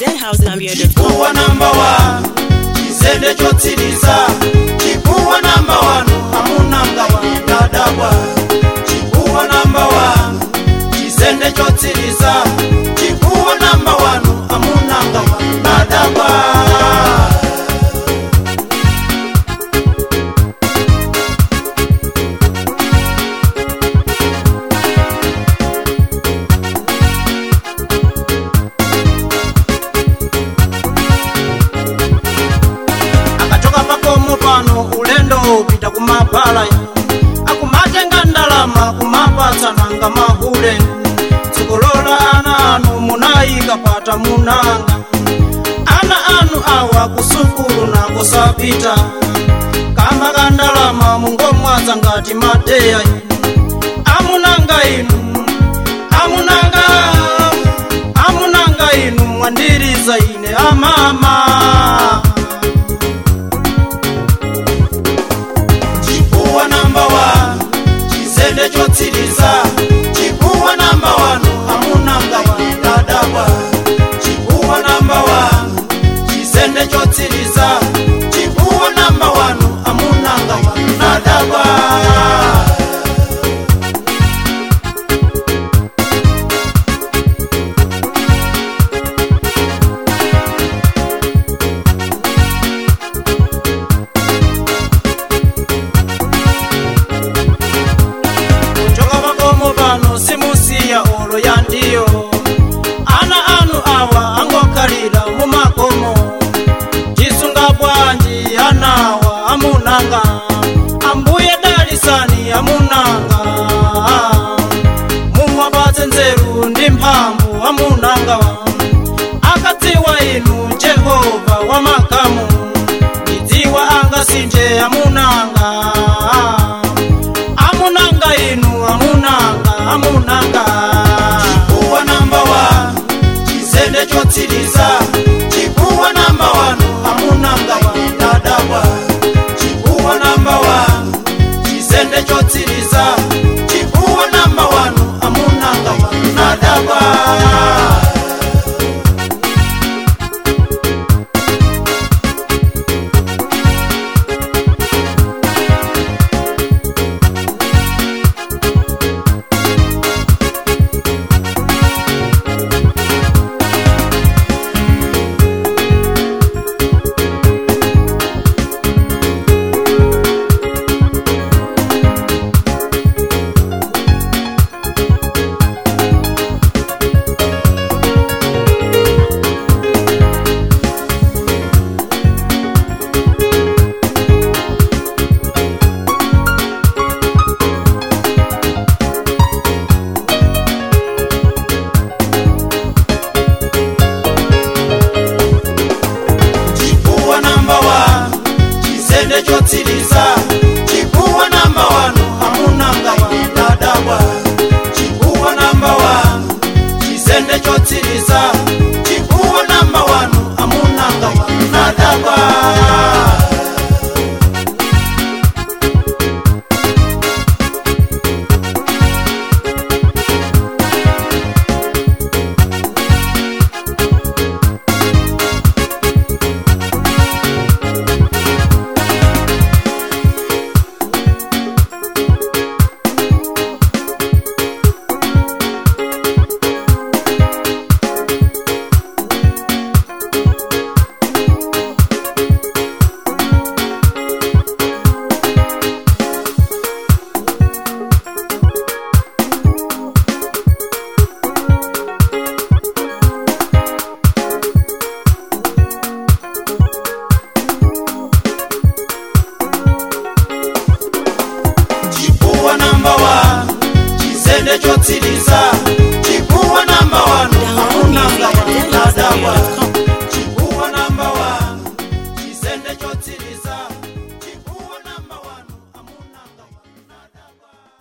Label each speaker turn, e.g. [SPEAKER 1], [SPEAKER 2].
[SPEAKER 1] deadhousegambia.com.
[SPEAKER 2] chikuwa namba wanu chizende chotsiriza chikuwa namba wanu amunanga wadadabwa chikuwa namba wanu chizende chotsiriza chikuwa namba wanu amunanga wadadabwa akachoka pakomo pano ulendo upita kumapala akumatenga ndalama kumapatsananga mahule dzikolola ana anu munayikapata munanga ana anu awa kusukulu nakosapita kamba ka ndalama mungomwaza ngati mateya amunanga inu amunanga amunanga inu mwandiriza ine amama chikuwa namba wanu chizende chotsiriza chikuwa namba wanu amunanga wadadabwa chikuwa namba wanu chizende chotsiriza chikuwa namba wanu amunanga wadadabwa choka pakomo pano simusiya olo ya ndiyo ana anu awa angokhalira mumakomo tisunga bwanji anawa amunanga ambuye dalisani amunanga mumwapatse nzeru ndi mphamvu amunanga akadziwa inu jehova wamakamu ndidziwa angasinje amunanga amunanga inu amunanga amunanga chikuwa namba wanu chizende chotsiriza chikuwa namba wanu amunanga wadadabwa chikuwa namba wanu chizende chotsiriza chikuwa namba wanu amunanga wadadabwa chikuwa namba wanu chizende chotsiriza chikuwa namba wanu amunanga wadadabwa chikuwa namba wanu chizende chotsiriza chikuwa namba wanu amunanga wadadabwa chikuwa namba wanu chizende chotsiriza chikuwa namba wanu amunanga wadadabwa